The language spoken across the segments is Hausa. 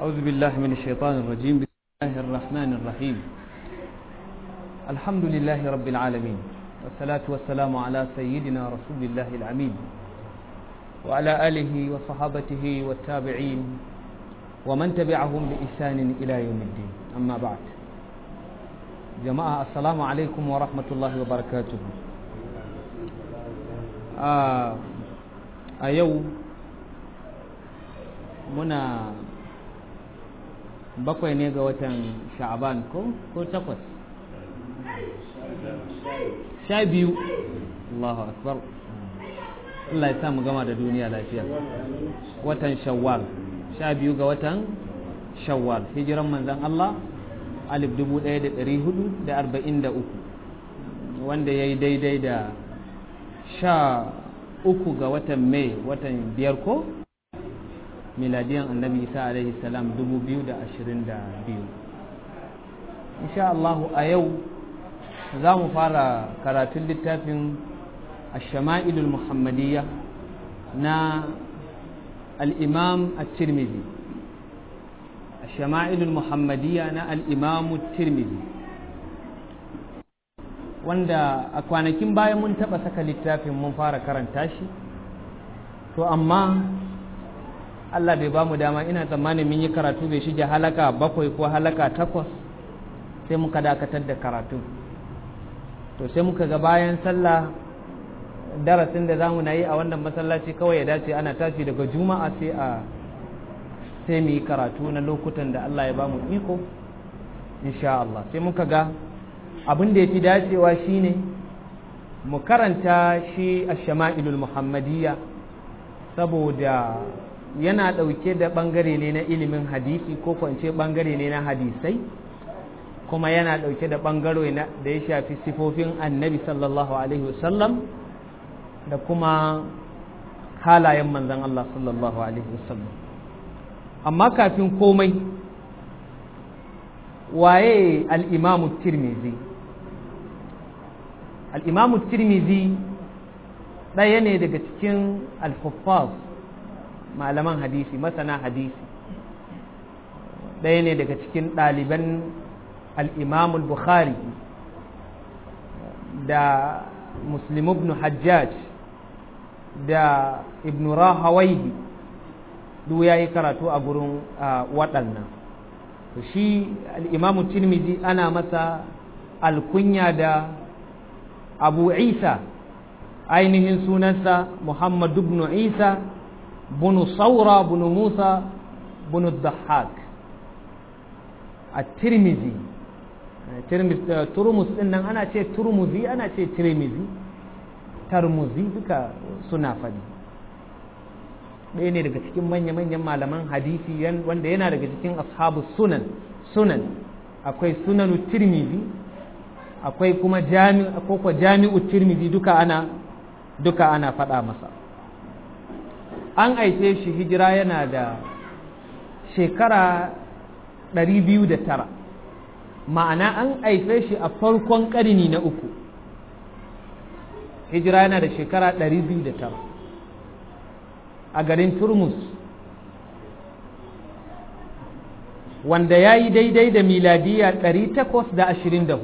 أعوذ بالله من الشيطان الرجيم بسم الله الرحمن الرحيم الحمد لله رب العالمين والصلاة والسلام على سيدنا رسول الله العمين وعلى آله وصحابته والتابعين ومن تبعهم بإحسان إلى يوم الدين أما بعد جماعة السلام عليكم ورحمة الله وبركاته آه أيو muna bakwai ne ga watan sha'aban ko ko takwas sha biyu Allahu akbar Allah ya mu gama da duniya lafiya watan shawwal sha biyu ga watan shawwal hijiran manzan Allah alif dubu ɗaya da ɗari hudu da arba'in da uku wanda ya yi daidai da sha uku ga watan mai watan biyar ko miladiyan annabi isa alaihi salam 2022 insha Allah a yau za mu fara karatun littafin ashama'ilul muhammadiyya na al'imam at-tirmidhi ashama'ilul muhammadiyya na al'imam at-tirmidhi wanda a kwanakin bayan mun taɓa saka littafin mun fara karanta shi to amma Allah bai ba mu dama ina tsammanin mun yi karatu bai shige halaka bakwai ko halaka takwas sai muka dakatar da karatu to sai muka ga bayan sallah darasin da zamu na yi a wannan masallaci kawai ya dace ana tashi daga juma'a sai a sai mu yi karatu na lokutan da Allah ya ba mu iko insha Allah sai muka ga abin da ya fi dacewa shine mu karanta shi a shama'ilul muhammadiyya saboda yana ɗauke da ɓangare ne na ilimin hadisi ko kwance ɓangare ne na hadisai kuma yana ɗauke da ɓangare da ya shafi sifofin annabi sallallahu alaihi wasallam da kuma halayen manzan Allah sallallahu alaihi wasallam amma kafin komai waye al'imamu tirmizi al'imamu tirmizi ɗaya ne daga cikin al-huffaz malaman hadisi masana hadisi ɗaya ne daga cikin ɗaliban al'imamul bukhari da muslim ibn hajjaj da ibn rahawaihi duk ya yi karatu a gurin waɗannan shi al'imamu tirmidhi ana masa alkunya da abu isa ainihin sunansa muhammad ibn isa bunu saura bunu musa bunu dahak a tirmizi turmus din nan ana ce turmuzi ana ce tirmizi tarmuzi duka suna faɗi ɗaya ne daga cikin manya-manyan malaman hadisi wanda yana daga cikin ashabu sunan sunan akwai sunanu tirmizi akwai kuma jami'u tirmizi duka ana duka ana faɗa masa an aice shi hijira yana da shekara 209 ma'ana an aife shi a farkon ƙarni na uku hijira yana da shekara 209 a garin turmus wanda ya yi daidai da miladiya 824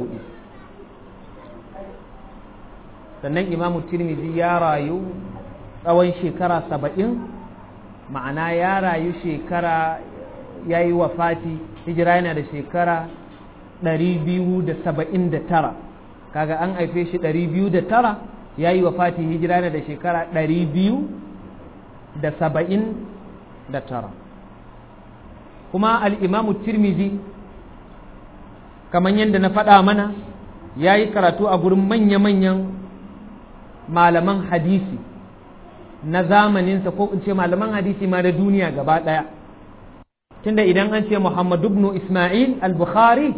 sannan imamu tirmidhi ya rayu tsawon shekara saba'in ma'ana ya rayu shekara ya yi wafati hijira yana da shekara ɗari biyu da saba'in da tara kaga an haife shi ɗari biyu da tara ya yi wafati hijira yana da shekara ɗari biyu da saba'in da tara kuma al'imamu tirmizi kamar yadda na faɗa mana ya yi karatu a gurin manya-manyan malaman hadisi na zamaninsa ko in ce malaman hadisi ma da duniya gaba ɗaya tunda idan an ce Muhammad ibn Ismail al-Bukhari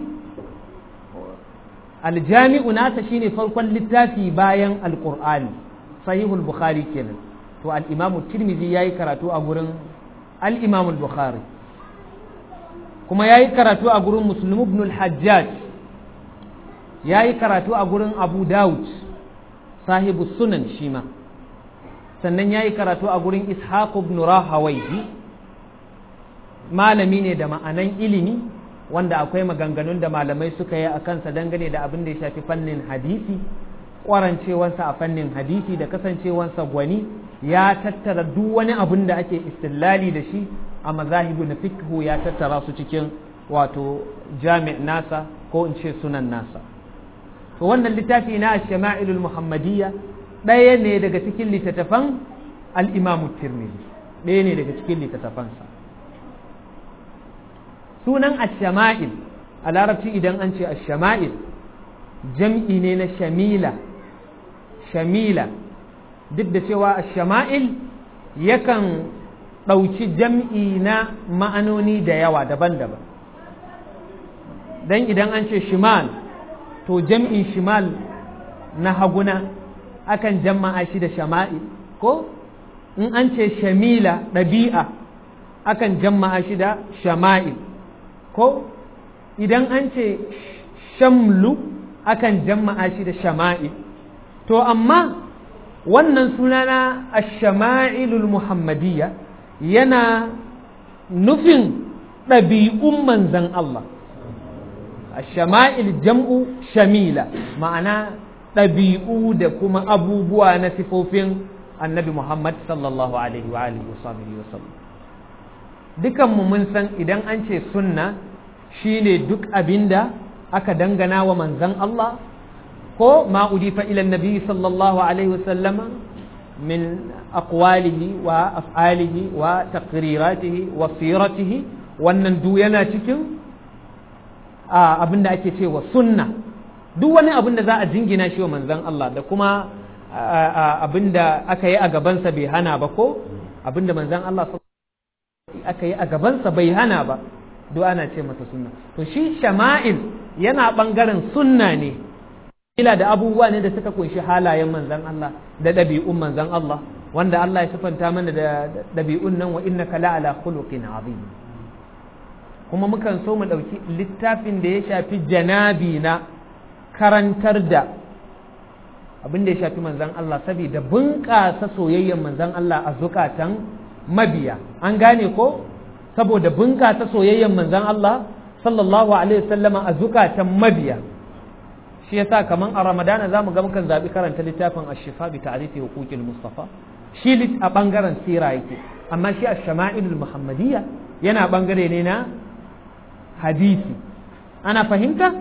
aljami'u nasa shine farkon littafi bayan alqur'ani sahihul bukhari kenan to al-imamu tirmidhi yayi karatu a gurin al-imam al-bukhari kuma yayi karatu a gurin muslim ibn al-hajjaj yayi karatu a gurin abu daud sahibu sunan shima sannan yayi karatu a gurin ishaq ibn rahawayhi malami ne da ma'anan ilimi wanda akwai maganganun da malamai suka yi a kansa dangane da abin da ya shafi fannin hadisi kwarancewansa a fannin hadisi da kasancewansa gwani ya tattara duk wani abin da ake istillali da shi a mazahibu na fikhu ya tattara su cikin wato jami' nasa ko in ce sunan nasa to wannan littafi na shama'ilul muhammadiyya ɗaya ne daga cikin littattafan al-imamu tirmidhi ɗaya ne daga cikin littattafansa sunan ash-shama'il a larabci idan an ce ash-shama'il jam'i ne na shamila shamila duk da cewa ash-shama'il yakan ɗauki jam'i na ma'anoni da yawa daban-daban dan idan an ce shimal to jam'in shimal na haguna akan jama'a shi da shama'il ko in an ce shamila ɗabi'a akan jama'a shi da shama'il ko idan an ce shamlu akan jama'a shi da shama'il to amma wannan sunana ash-shama'ilul muhammadiyya yana nufin ɗabi'un manzan Allah ash-shama'il jam'u shamila ma'ana ɗabi'u da kuma abubuwa na sifofin annabi Muhammad sallallahu alaihi wa alihi wa sahbihi wa sallam dukanmu mun san idan an ce sunna shine duk abinda aka dangana wa manzan Allah ko ma udifa ila nabi sallallahu alaihi wa sallama min aqwalihi wa af'alihi wa taqriratihi wa siratihi wannan du yana cikin abinda ake cewa sunna duk wani abin da za a jingina shi wa manzan Allah da kuma abin da aka yi a gabansa bai hana ba ko abin da manzan Allah aka yi a gabansa bai hana ba duk ana ce masa sunna to shi shama'il yana ɓangaren sunna ne ila da abubuwa ne da suka kunshi halayen manzan Allah da ɗabi'un manzan Allah wanda Allah ya sifanta mana da ɗabi'un nan wa innaka la'ala khuluqin azim kuma mukan so mu ɗauki littafin da ya shafi janabi na karantar da abin da ya shafi manzan Allah saboda bunƙasa soyayyen manzan Allah a zukatan mabiya an gane ko saboda bunƙasa soyayyen manzan Allah sallallahu alaihi wasallama a zukatan mabiya shi yasa kaman a ramadana zamu ga mukan zabi karanta littafin ash-shifa bi ta'rifi huquqil mustafa shi a bangaren sira yake amma shi ash-shama'ilul muhammadiyya yana bangare ne na hadisi ana fahimta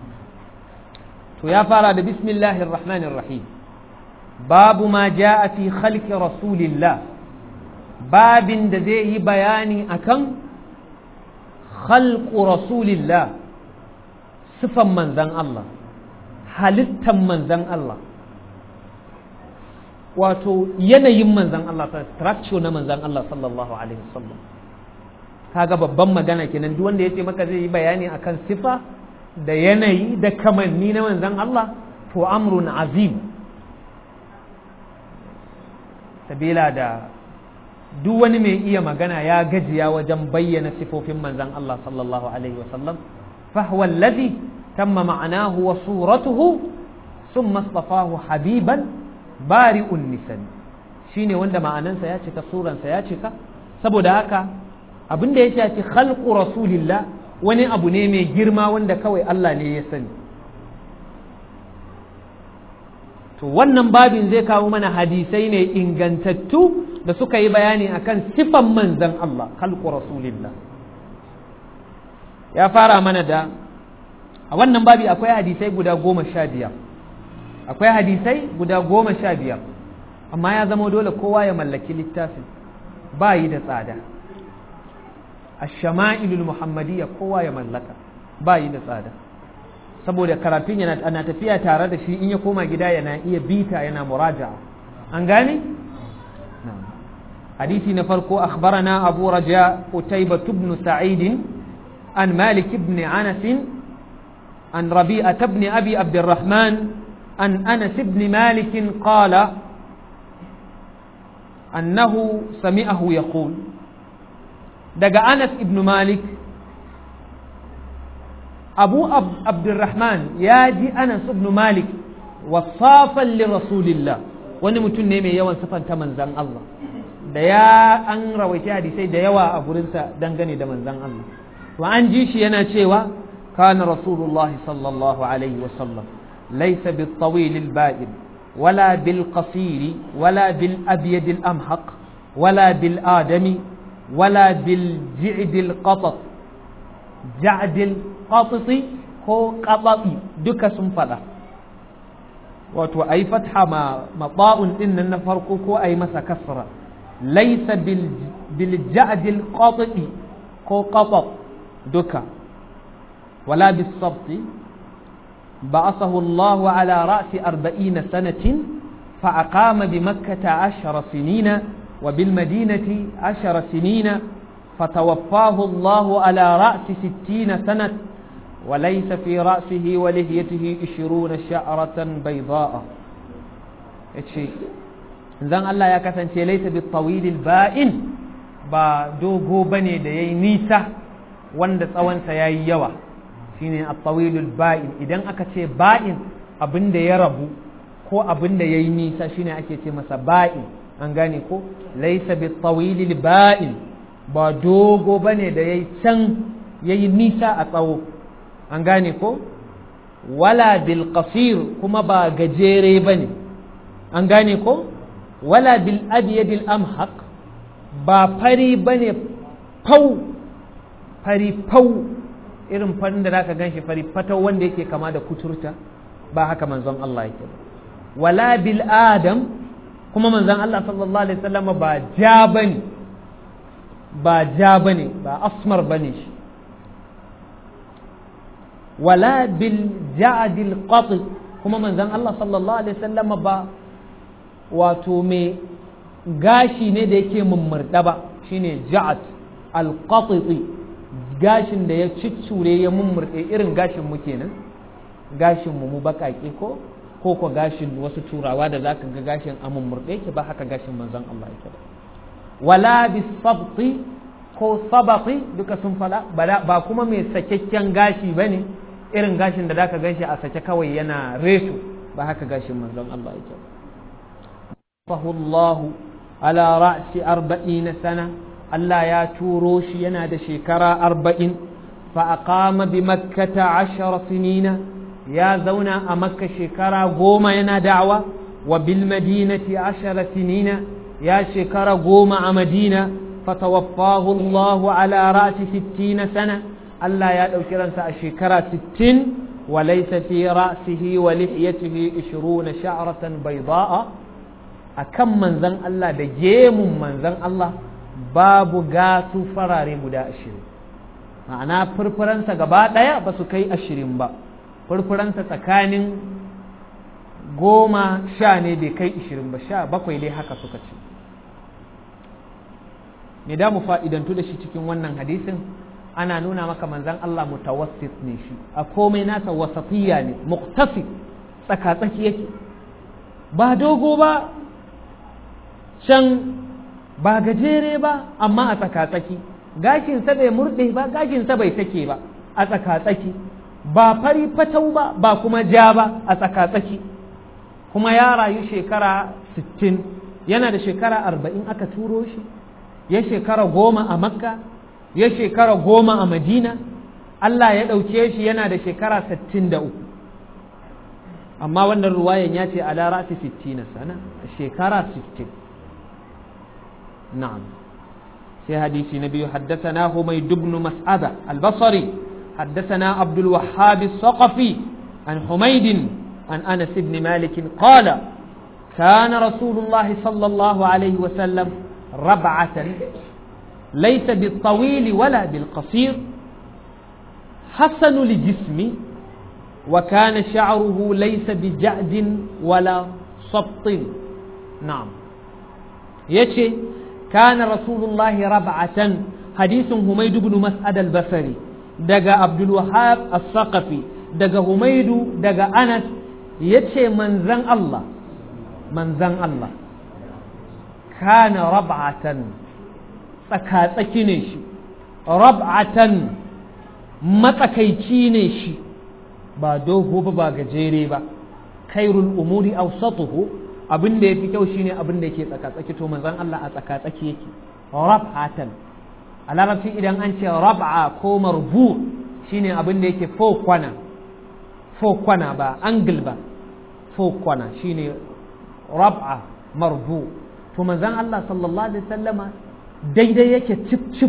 to ya fara da bismillahir rahmanir rahim babu ma jaa fi khalqi rasulillah babin da zai yi bayani akan khalqu rasulillah sifan manzan Allah halittan manzan Allah wato yanayin manzan Allah structure na manzan Allah sallallahu alaihi wasallam kaga babban magana kenan duk wanda yace maka zai yi bayani akan sifa da yanayi da kamanni na manzan Allah to amrun azim sabila da duk wani mai iya magana ya gajiya wajen bayyana sifofin manzan Allah sallallahu alaihi wasallam فهو الذي تم معناه وصورته ثم اصطفاه حبيبا بارئ النسل shine wanda ma'anansa ya cika suransa ya cika saboda haka abin da ya shafi khalqu rasulillah wani abu ne mai girma wanda kawai Allah ne ya sani to wannan babin zai kawo mana hadisai ne ingantattu da suka yi bayani akan sifan manzan Allah khalqu rasulillah ya fara mana da a wannan babi akwai hadisai guda goma sha biyar akwai hadisai guda goma sha biyar amma ya zama dole kowa ya mallaki littafin ba yi da tsada a shama'ilul muhammadiyya kowa ya mallaka ba yi da tsada saboda karatun yana ana tafiya tare da shi in ya koma gida yana iya bita yana muraja'a an gane hadisi na farko akhbarana abu raja utayba ibn sa'id عن مالك بن عنس عن ربيعة بن أبي عبد الرحمن عن أنس بن مالك قال أنه سمعه يقول دق أنس بن مالك أبو عبد الرحمن ياجي أنس بن مالك وصافا لرسول الله wani mutum ne mai yawan sifanta manzan Allah da ya an rawaita hadisai da yawa a gurinsa dangane da manzon Allah to an ji shi yana cewa kana rasulullah sallallahu alaihi wasallam laysa bil tawil al ba'id wala bil qasir wala bil abyad al amhaq wala bil adami wala bil ji'd al qatat ja'd al qatat ko qatati duka sun fada wato ayi fatha ma maba'un din nan na farko ko ayi masa kasra laysa bil bil ja'd al qatati ko qatat duka ولا بالصبت بعثه الله على رأس أربعين سنة فأقام بمكة عشر سنين وبالمدينة عشر سنين فتوفاه الله على رأس ستين سنة وليس في رأسه ولهيته عشرون شعرة بيضاء zan Allah ya kasance laisa bi tawilil ba'in ba dogo bane da yayi nisa wanda tsawonsa yayi yawa shine at-tawilul ba'in idan aka ce ba'in abin da ya rabu ko abin da yayi nisa shine ake ce masa ba'in an gane ko laysa bit tawilil ba'in ba dogo bane da yayi can yayi nisa a tsawo an gane ko wala bil qasir kuma ba gajere bane an gane ko wala bil abyadil amhaq ba fari bane fau fari fau irin farin da zaka ganshi fari fatau wanda yake kama da kuturta ba haka manzon Allah yake ba wala bil adam kuma manzon Allah sallallahu alaihi wasallam ba ja bane ba ja bane ba asmar bane shi wala bil ja'dil qat kuma manzon Allah sallallahu alaihi wasallam ba wato me gashi ne da yake mummurda ba shine ja'at al qatiti gashin da ya ciccure ya mummurɗe irin gashin mu kenan gashin mu mu baƙaƙe ko ko ko gashin wasu turawa da zaka ga gashin a mummurɗe ke ba haka gashin manzon Allah yake ba wala bisabti ko sabaqi duka sun fada ba kuma mai sakakken gashi bane irin gashin da zaka ganshi a sake kawai yana reto ba haka gashin manzon Allah yake ba Allah ala ra'si 40 sana Allah ya turo shi yana da shekara arba'in fa'aƙama bi makkata ashara sinina ya zauna a makka shekara goma yana da'awa wa bil madinati ashara sinina ya shekara goma a madina fatawaffahu Allah ala ra'si sittina sana Allah ya ɗauki ransa a shekara sittin wa laysa fi ra'sihi wa lihiyatihi 20 sha'ratan bayda'a akan manzon Allah da gemun manzon Allah babu gasu farare guda ashirin ma'ana furfuransa gaba ɗaya ba su kai ashirin ba furfuransa tsakanin goma sha ne bai kai ashirin ba sha bakwai dai haka suka ce me da mu fa'idantu da shi cikin wannan hadisin ana nuna maka manzan Allah mutawassit ne shi a komai nasa wasatiyya ne muktasi tsaka-tsaki yake ba dogo ba can ba gajere ba amma a tsaka-tsaki gashinsa bai murɗe ba gashinsa bai sake ba a tsaka-tsaki ba fari fatau ba ba kuma ja ba a tsaka-tsaki kuma ya rayu shekara 60 yana da shekara 40 aka turo shi ya shekara goma a makka ya shekara goma a madina Allah ya ɗauke shi yana da shekara 63 amma wannan ruwayan ya ce ala ra'si 60 sana shekara 60 نعم في حديث نبي حدثنا حميد بن مسعدة البصري حدثنا عبد الوهاب الثقفي عن حميد عن أنس بن مالك قال كان رسول الله صلى الله عليه وسلم ربعة ليس بالطويل ولا بالقصير حسن الجسم وكان شعره ليس بجعد ولا صبط نعم يشي كان رسول الله ربعة حديث هميد بن مسعد البصري دقى عبد الوهاب الثقفي دقى هميد دقى أنس يتشي من زن الله من زن الله كان ربعة tsakatsaki ne shi rab'atan matsakaici ne shi ba dogo ba ba gajere ba khairul umuri awsatuhu abin da yafi kyau shine abin da yake tsaka-tsaki to manzon Allah a tsaka-tsaki yake rab'atan a larabci idan an ce rab'a ko marbu shine abin da yake fo kwana fo kwana ba angle ba fo kwana shine rab'a marbu to manzon Allah sallallahu alaihi wasallama daidai yake cip cip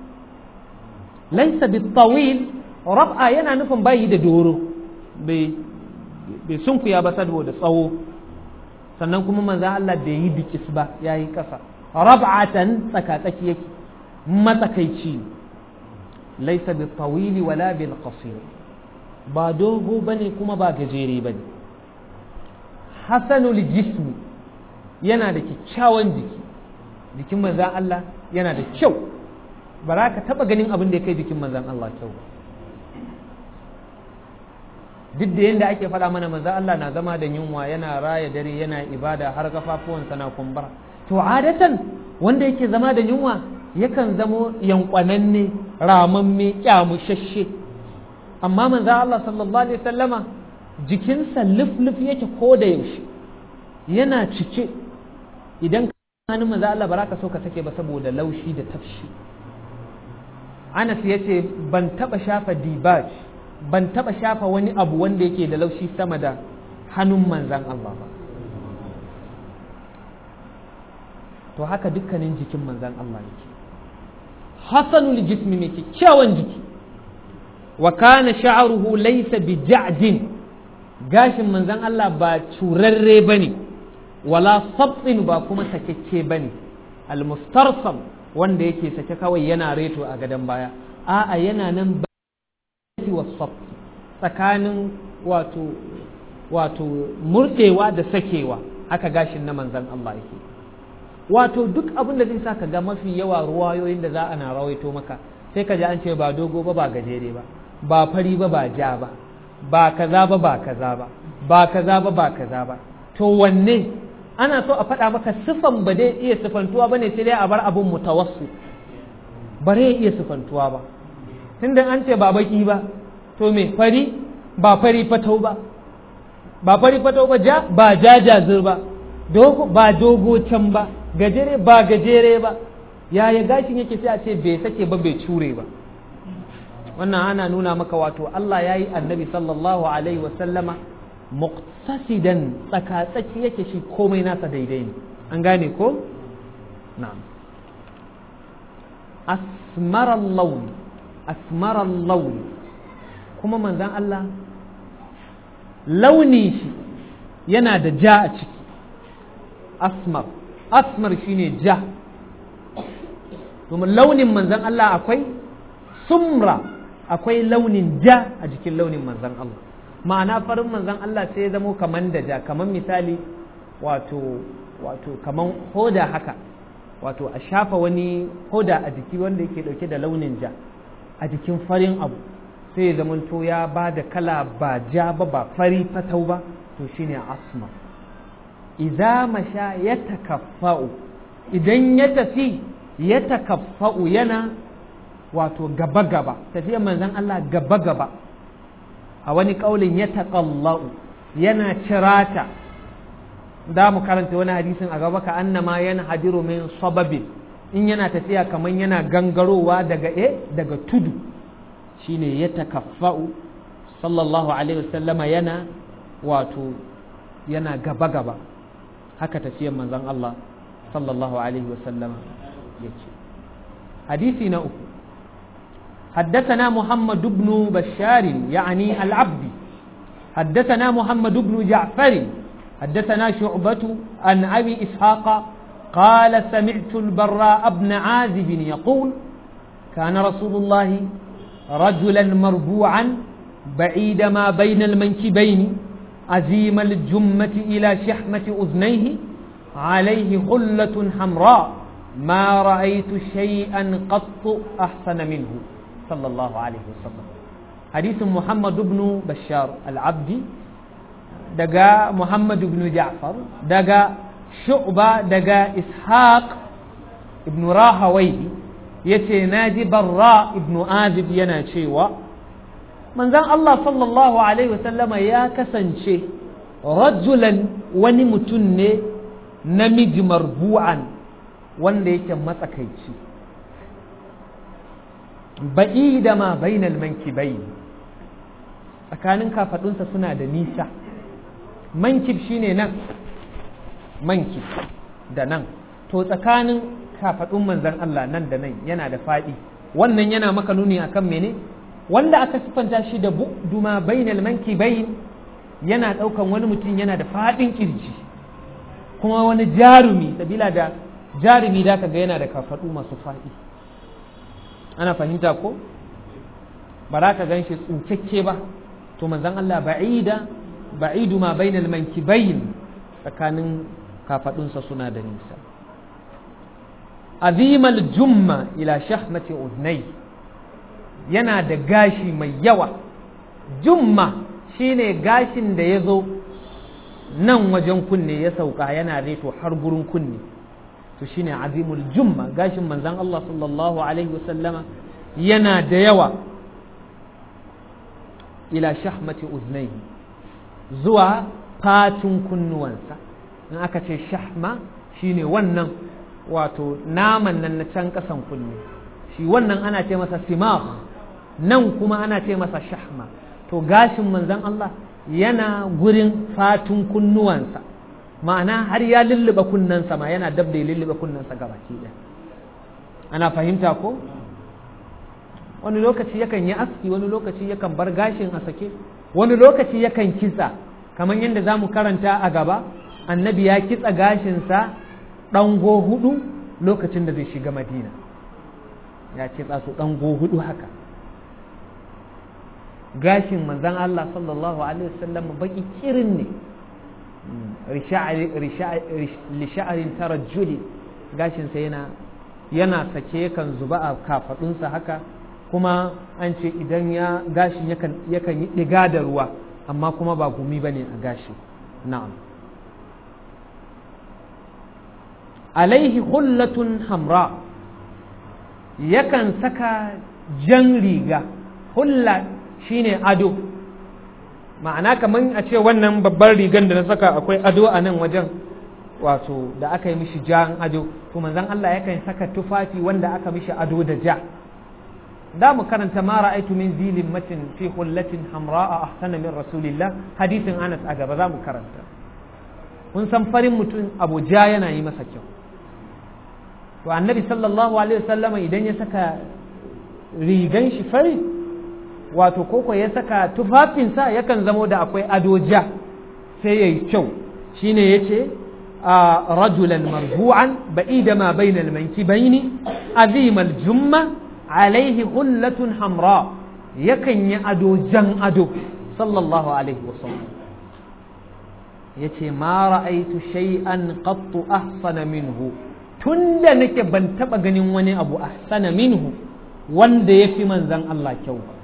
laisa bitawil rab'a yana nufin bayi da doro bai sunkuya ba saboda tsawo sannan kuma manzan Allah bai yi bikis ba ya yi ƙasa rab'atan tsakatsaki yake matsakaici laisa bitawili wala bil qasir ba dogo bane kuma ba gajere bane hasanul jismi yana da kyakkyawan jiki jikin manzan Allah yana da kyau ba za ka taɓa ganin abin da ya kai jikin manzan Allah kyau duk da yadda ake faɗa mana manzan Allah na zama da yunwa yana raya dare yana ibada har kafafuwansa na kumbura to adatan wanda yake zama da yunwa yakan zamo yankwananne ramamme kyamushashe amma manzan Allah sallallahu alaihi sallama jikinsa lif-lif yake ko da yaushe yana cike idan hannun manzan Allah ba ka so ka sake ba saboda laushi da tafshi Anas ya ce ban taɓa shafa dibaj ban taɓa shafa wani abu wanda yake da laushi sama da hannun manzan Allah ba to haka dukkanin jikin manzan Allah yake hasanul jismi mai kyakkyawan jiki wa kana sha'ruhu laysa bi ja'din gashin manzan Allah ba curarre bane wala sabtin ba kuma sakekke bane al-mustarsam wanda yake sake kawai yana reto a gadon baya a'a yana nan wa tsakanin wato wato murdewa da sakewa haka gashin na manzan Allah yake wato duk abin da zai sa ka ga mafi yawa ruwayoyin da za a na rawaito maka sai ka ji an ce ba dogo ba ba gajere ba ba fari ba ba ja ba ba kaza ba ba kaza ba ba kaza ba ba kaza ba to wanne ana so a faɗa maka sifan ba dai iya sifantuwa ba ne sai dai a bar abin mutawassu ba zai iya sifantuwa ba tunda an ce ba baki ba to me fari ba fari fatau ba ba fari fatau ba ja ba ja jazir ba dogo ba dogo can ba gajere ba gajere ba yaya gashin yake sai a ce bai sake ba bai cure ba wannan ana nuna maka wato Allah ya yi annabi sallallahu alaihi wasallama muqtasidan tsaka-tsaki yake shi komai nasa daidai ne an gane ko na'am asmarar launi asmarar launi kuma manzan Allah launi shi yana da ja a ciki asmar asmar shine ja domin launin manzan Allah akwai sumra akwai launin ja a jikin launin manzan Allah ma'ana farin manzan Allah sai ya zamo kaman da ja kaman misali wato wato kaman hoda haka wato a shafa wani hoda a jiki wanda yake dauke da launin ja a jikin farin abu sai ya zamanto ya ba da kala ba ja ba ba fari fatau ba to shine asma idza masha ya takaffa'u idan ya tafi ya takaffa'u yana wato gaba gaba tafiyar manzon Allah gaba gaba a wani kaulin ya taqallau yana cirata da mu karanta wani hadisin a gaba ka annama yana hadiru min sababin in yana tafiya kaman yana gangarowa daga e daga tudu shine ya takaffa'u sallallahu alaihi wasallama yana wato yana gaba gaba haka tafiyar manzon Allah sallallahu alaihi wasallama yake hadisi na uku حدثنا محمد بن بشار يعني العبد حدثنا محمد بن جعفر حدثنا شعبة عن أبي إسحاق قال سمعت البراء بن عازب يقول كان رسول الله رجلا مربوعا بعيد ما بين المنكبين عزيم الجمة إلى شحمة أذنيه عليه خلة حمراء ما رأيت شيئا قط أحسن منه صلى الله عليه وسلم حديث محمد بن بشار العبدي دقا محمد بن جعفر دقا شعبة دقا إسحاق ابن راهوي yace na ji barra ibnu azib yana cewa manzon Allah sallallahu alaihi wasallama ya kasance rajulan wani mutum ne namiji marbu'an wanda yake matsakaici ba'i da ma bainal mankibai tsakanin kafadunsa suna da nisa mankib shine nan mankib da nan to tsakanin kafadun manzan Allah nan da nan yana da faɗi wannan yana maka nuni akan mene wanda aka sifanta shi da duma bainal mankibai yana ɗaukan wani mutum yana da faɗin kirji kuma wani jarumi sabila da jarumi da ka ga yana da kafaɗu masu faɗi ana fahimta ko ba za ka gan shi tsukakke ba to manzan Allah ba'ida ba'idu ma bainal mankibayn tsakanin kafadunsa suna da nisa azimal jumma ila shahmati udnai yana da gashi mai yawa jumma shine gashin da ya zo nan wajen kunne ya sauka yana reto har gurin kunne to shine azimul jumma gashin manzan Allah sallallahu alaihi wasallama yana da yawa ila shahmati uznai zuwa fatin kunnuwansa in aka ce shahma shine wannan wato naman nan na can kasan kunne shi wannan ana ce masa simah nan kuma ana ce masa shahma to gashin manzan Allah yana gurin fatun kunnuwansa ma'ana har ya lullube kunnensa ma yana dab da ya lullube kunnensa gabaki ɗaya ana fahimta ko wani lokaci yakan yi aski wani lokaci yakan bar gashin a sake wani lokaci yakan kitsa kamar yadda za mu karanta a gaba annabi ya kitsa gashinsa ɗango hudu lokacin da zai shiga madina ya kitsa su ɗango hudu haka gashin manzan Allah sallallahu alaihi wasallam baki kirin ne lisha'arin tarajjuli gashinsa yana yana sake kan zuba a kafadunsa haka kuma an ce idan ya gashin yakan yi ɗiga da ruwa amma kuma ba gumi ba ne a gashi na'am alaihi hullatun hamra yakan saka jan riga hulla shine ado ma'ana kamar a ce wannan babban rigan da na saka akwai ado a nan wajen wato da aka yi mishi jan ado to manzon Allah yakan saka tufafi wanda aka mishi ado da ja da mu karanta ma ra'aitu min zilin matin fi hullatin hamra'a ahsana min rasulillah hadisin Anas a gaba za mu karanta kun san farin mutum abu ja yana yi masa kyau to annabi sallallahu alaihi wasallama idan ya saka rigan shi fari wato koko ya saka tufafinsa yakan zamo da akwai ado ja sai ya yi kyau shine ya ce rajulan marbu'an ba'ida ma bainal mankibaini azimal jumma alaihi hullatun hamra yakan yi ado jan ado sallallahu alaihi wasallam ya ce ma ra'aitu shay'an qattu ahsana minhu tunda nake ban taba ganin wani abu ahsana minhu wanda ya fi manzan Allah kyau ba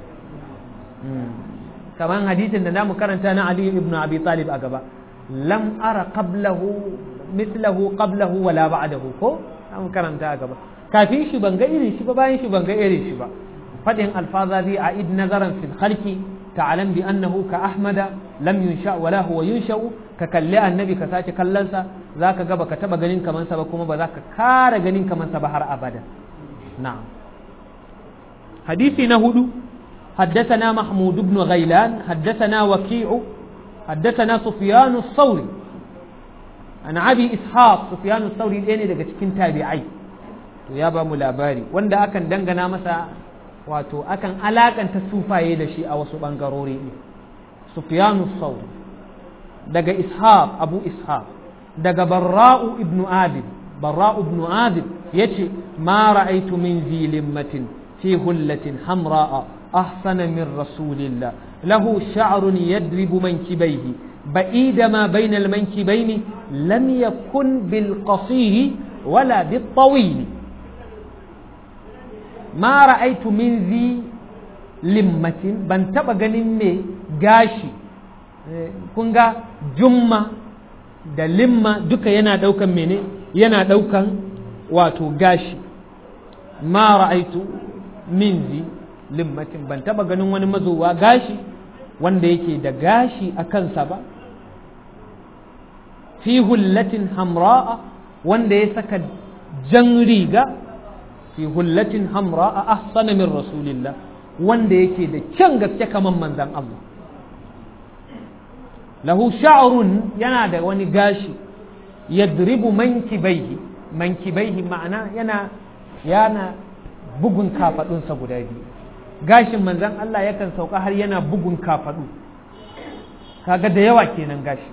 kamar hadisin da namu karanta na Ali ibn Abi Talib a gaba lam ara qablahu mithlahu qablahu wala ba'dahu ko namu karanta a gaba kafin shi ban ga irin shi ba bayan shi ban ga irin shi ba fadin alfazazi a id nazaran fil khalqi ta'lam bi annahu ka ahmada lam yunsha wala huwa yunsha ka kalli annabi ka sace kallonsa zaka ga baka taba ganin kaman sa ba kuma ba za ka kara ganin kaman sa ba har abada na'am hadisi na hudu حدثنا محمود بن غيلان حدثنا وكيع حدثنا سفيان الثوري عن ابي اسحاق سفيان الثوري ɗaya ne daga cikin tabi'ai to ya ba mu labari wanda akan dangana masa wato akan alakanta sufaye da shi a wasu bangarori ne sufyan thawri daga ishaq abu ishaq daga barra'u ibn adib barra'u ibn adib yace ma ra'aytu min zilimmatin fi hullatin hamra'a أحسن من رسول الله له شعر يدرب منكبيه بعيد ما بين المنكبين لم يكن بالقصير ولا بالطويل ما رأيت من ذي لمة بن تبا غنمي غاشي kunga jumma da limma duka yana daukan mene yana daukan wato gashi ma ra'aitu min zi limmatin ban taba ganin wani mazowa gashi wanda yake da gashi a kansa ba fi hullatin hamra'a wanda ya saka jan riga fi hullatin hamra'a ahsana min rasulillah wanda yake da kyan gaske kaman manzan Allah lahu sha'run yana da wani gashi yadribu mankibaihi mankibaihi ma'ana yana yana bugun kafadunsa guda biyu gashin manzan Allah yakan sauka har yana bugun kafadu kaga da yawa kenan gashi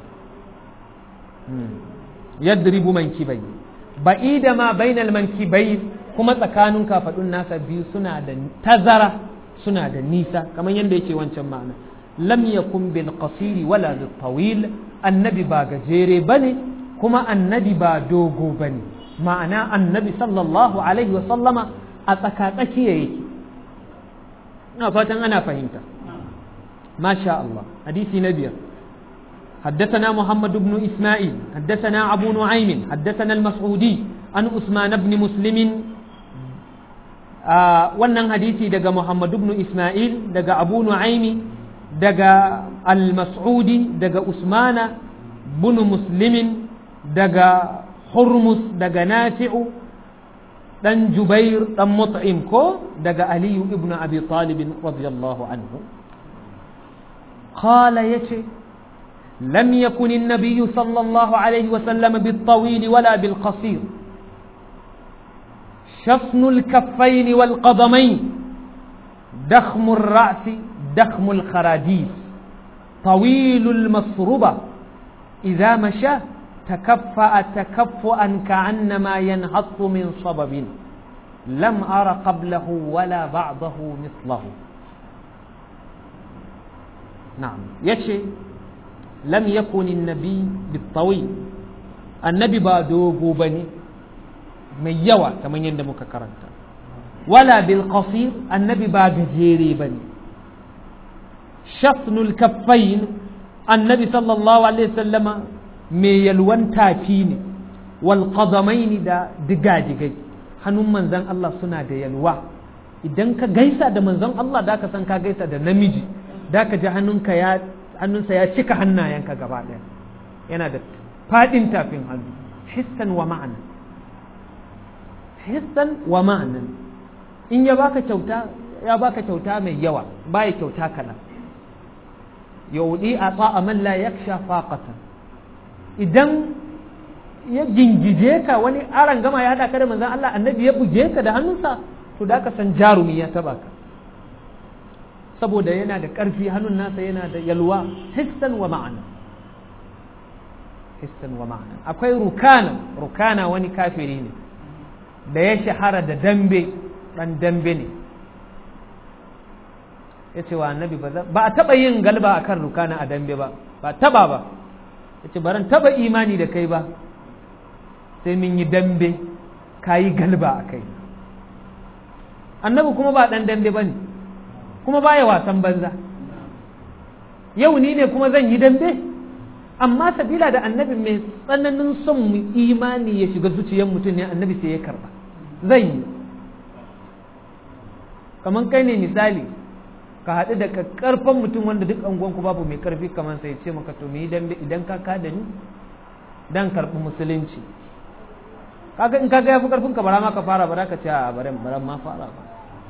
yadribu mankibai ba'ida ma bainal mankibai kuma tsakanin kafadun nasa biyu suna da tazara suna da nisa kamar yadda yake wancan ma'ana lam yakun bil qasiri wala bil tawil annabi ba gajere bane kuma annabi ba dogo bane ma'ana annabi sallallahu alaihi wa sallama a tsakatsakiya yake ina fatan ana fahimta masha Allah hadisi na biyar حدثنا محمد بن إسماعيل حدثنا أبو نعيم حدثنا المسعودي عن عثمان بن مسلم wannan hadisi daga Muhammad ibn Ismail daga Abu Nu'aimi daga Al-Mas'udi daga Usmana bin Muslimin daga Hurmus daga Nafi'u dan Jubair dan Mut'im ko daga Ali ibn Abi Talib radiyallahu anhu qala yace لم يكن النبي صلى الله عليه وسلم بالطويل ولا بالقصير شفن الكفين والقدمين دخم الرأس دخم الخراديس طويل المصربة إذا مشى تكفأ تكفؤا كأنما ينهض من صبب لم أر قبله ولا بعضه مثله نعم يشي lam yakuni nabi bitawi annabi ba dogo bane mai yawa kamar yadda muka karanta wala bil qasir annabi ba gajere bane shafnul kaffain annabi sallallahu alaihi wasallama mai yalwan tafi ne wal qadamaini da digadigai hannun manzon Allah suna da yalwa idan ka gaisa da manzon Allah da ka san ka gaisa da namiji da ka ji hannunka ya hannunsa ya cika hannayenka gaba ɗaya yana da faɗin tafin hannu hissan wa ma'ana hissan wa ma'anan in ya baka kyauta ya baka kyauta mai yawa baya kyauta kaɗan yaudi a tsa'a man la yaksha faqatan idan ya gingije ka wani aran gama ya haɗa ka da manzon Allah annabi ya buge ka da hannunsa to da ka san jarumi ya taba ka saboda yana da ƙarfi hannun nasa yana da yalwa hissan wa ma'ana hissan wa ma'ana akwai rukana rukana wani kafiri ne da ya shahara da dambe ɗan dambe ne ya ce wa annabi ba a taɓa yin galba a kan rukana a dambe ba ba taɓa ba ya ce baran taɓa imani da kai ba sai mun yi dambe ka yi galba a kai annabi kuma ba ɗan dambe ba ne kuma baya wasan banza yau ni ne kuma zan yi dambe amma sabila da annabi mai tsananin son mu imani ya shiga zuciyar mutum ne annabi sai ya karba zan yi kamar kai ne misali ka haɗu da karfan mutum wanda duk angonku babu mai karfi kamar sai ce maka to mu yi dambe idan ka kada ni dan karɓi musulunci kaga in kaga ya fi karfin ka bara ma ka fara bara ka ce a baran baran ma fara ba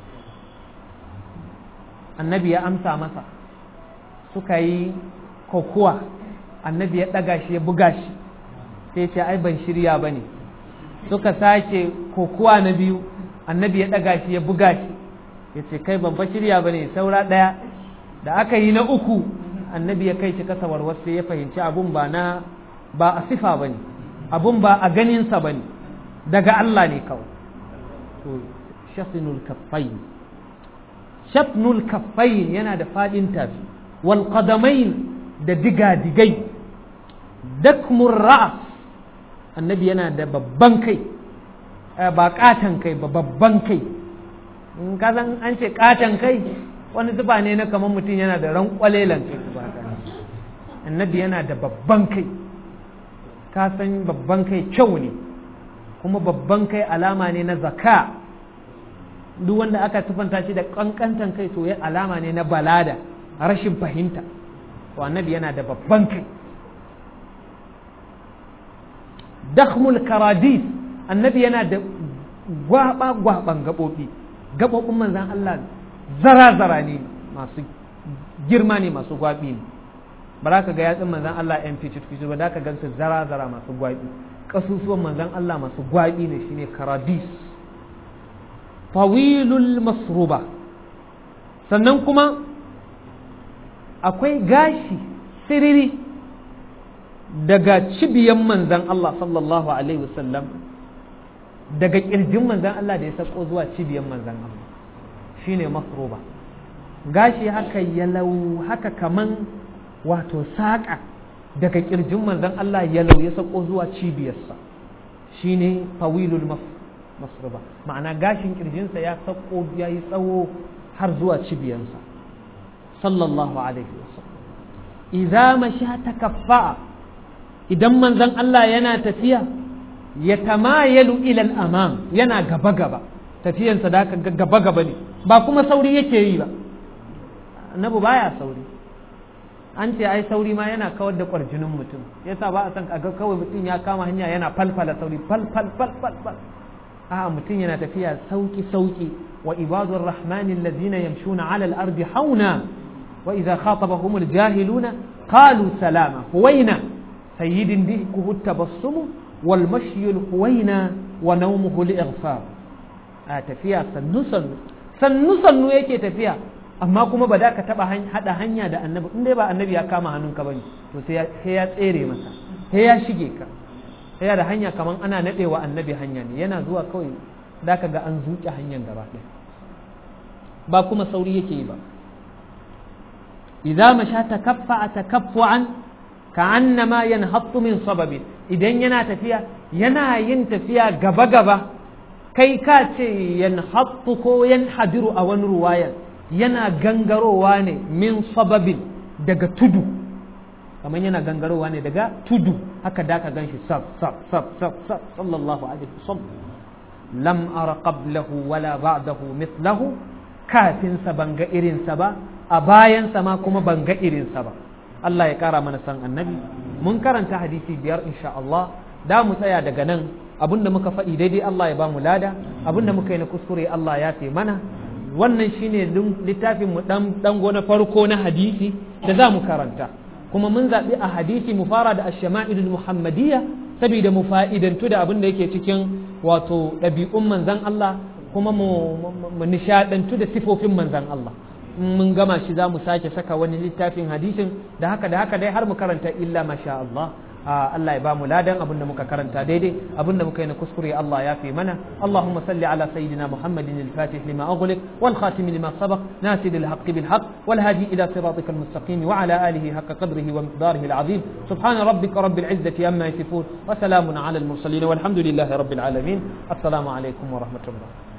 annabi ya amsa masa suka yi kokuwa annabi ya ɗaga shi ya buga shi sai ce ai ban shirya ba ne suka sake kokuwa na biyu annabi ya ɗaga shi ya buga shi ya ce kai ban fa shirya ba ne saura ɗaya da aka yi na uku annabi ya kai shi kasa warwar sai ya fahimci abun ba na ba a sifa ba ne abun ba a ganinsa ba ne daga Allah ne kawai to shafinul kaffai shafnul kaffain yana da faɗin tafi wal qadamain da diga-digai dakmur ra'as annabi yana da babban kai ba katan kai ba babban kai in ka san an ce katan kai wani zuba ne na kamar mutum yana da ran kwalelan kai ba annabi yana da babban kai ka san babban kai kyau ne kuma babban kai alama ne na zaka duk wanda aka tufanta shi da kankantan kai to alama ne na balada rashin fahimta to annabi yana da babban kai dakhmul karadis annabi yana da gwaba gwaban gabobi gabobin manzan Allah zara zara ne masu girma ne masu gwabi ne ba za ka ga yatsun manzan Allah yan fitit fitit ba za ka gansu zara zara masu gwabi kasusuwan manzan Allah masu gwabi ne shine karadis fawilul masruba sannan kuma akwai gashi siriri daga cibiyan manzan Allah sallallahu alaihi wasallam daga kirjin manzan Allah da ya sako zuwa cibiyan manzan Allah shine masruba gashi haka yalau haka kaman wato saƙa daga kirjin manzan Allah yalau ya sako zuwa cibiyarsa shine fawilul masruba ma'ana gashin kirjinsa ya sako ya yi tsawo har zuwa cibiyarsa sallallahu alaihi wasallam idza masha takaffa idan manzon Allah yana tafiya ya tamayalu ila al-amam yana gaba gaba tafiyansa da gaba gaba ne ba kuma sauri yake yi ba annabi baya sauri an ce ai sauri ma yana kawar da kwarjinin mutum yasa ba a san kaga kawai mutum ya kama hanya yana falfala sauri fal fal fal fal fal a mutum yana tafiya sauki sauki wa ibadur rahmani allazina yamshuna ala al-ardi hauna wa idza khatabahum al-jahiluna qalu salama huwaina sayyidin dihkuhu at-tabassum wal mashyi al-huwaina wa nawmuhu al-ighfar a tafiya sannu sannu sannu sannu yake tafiya amma kuma ba da ka taba hada hanya da annabi in dai ba annabi ya kama hannunka bane to sai ya tsere masa sai ya shige ka sai da hanya kaman ana nadewa annabi hanya ne yana zuwa kawai da ka ga an zuke hanyar gaba ɗaya ba kuma sauri yake yi ba idza masha takaffa takaffu'an ka'annama yanhattu min sababin idan yana tafiya yana yin tafiya gaba gaba kai ka ce yanhattu ko yanhadiru a wani ruwayar yana gangarowa ne min sababin daga tudu kamar yana gangarowa ne daga tudu haka da ka ganshi sab sab sab sab sab sallallahu alaihi wasallam lam ara qablahu wala ba'dahu mithlahu kafin sa ban ga irin sa ba a bayan sa ma kuma ban ga irin sa ba Allah ya kara mana san annabi mun karanta hadisi biyar insha Allah da mu tsaya daga nan abinda muka faɗi daidai Allah ya ba mu lada abinda muka yi na kuskure Allah ya fi mana wannan shine littafin mu dan dango na farko na hadisi da za mu karanta kuma mun zaɓi a hadisi mu fara da ash-shama'ilul muhammadiyya saboda mu fa'idantu da abin da yake cikin wato ɗabi'un manzan Allah kuma mu nishaɗantu da sifofin manzan Allah mun gama shi za mu sake saka wani littafin hadisin da haka da haka dai har mu karanta illa masha Allah Allah ya ba mu ladan abin da muka karanta daidai abin da muka yi na kuskure Allah ya fi mana Allahumma salli ala sayyidina Muhammadin al-Fatih lima aghliq wal khatim lima sabaq nasir al-haqq bil haqq wal hadi ila siratikal mustaqim wa ala alihi haqqa qadrihi wa miqdarihi al-azim subhana rabbika rabbil izzati amma yasifun wa salamun ala al-mursalin walhamdulillahi rabbil alamin assalamu alaykum wa rahmatullah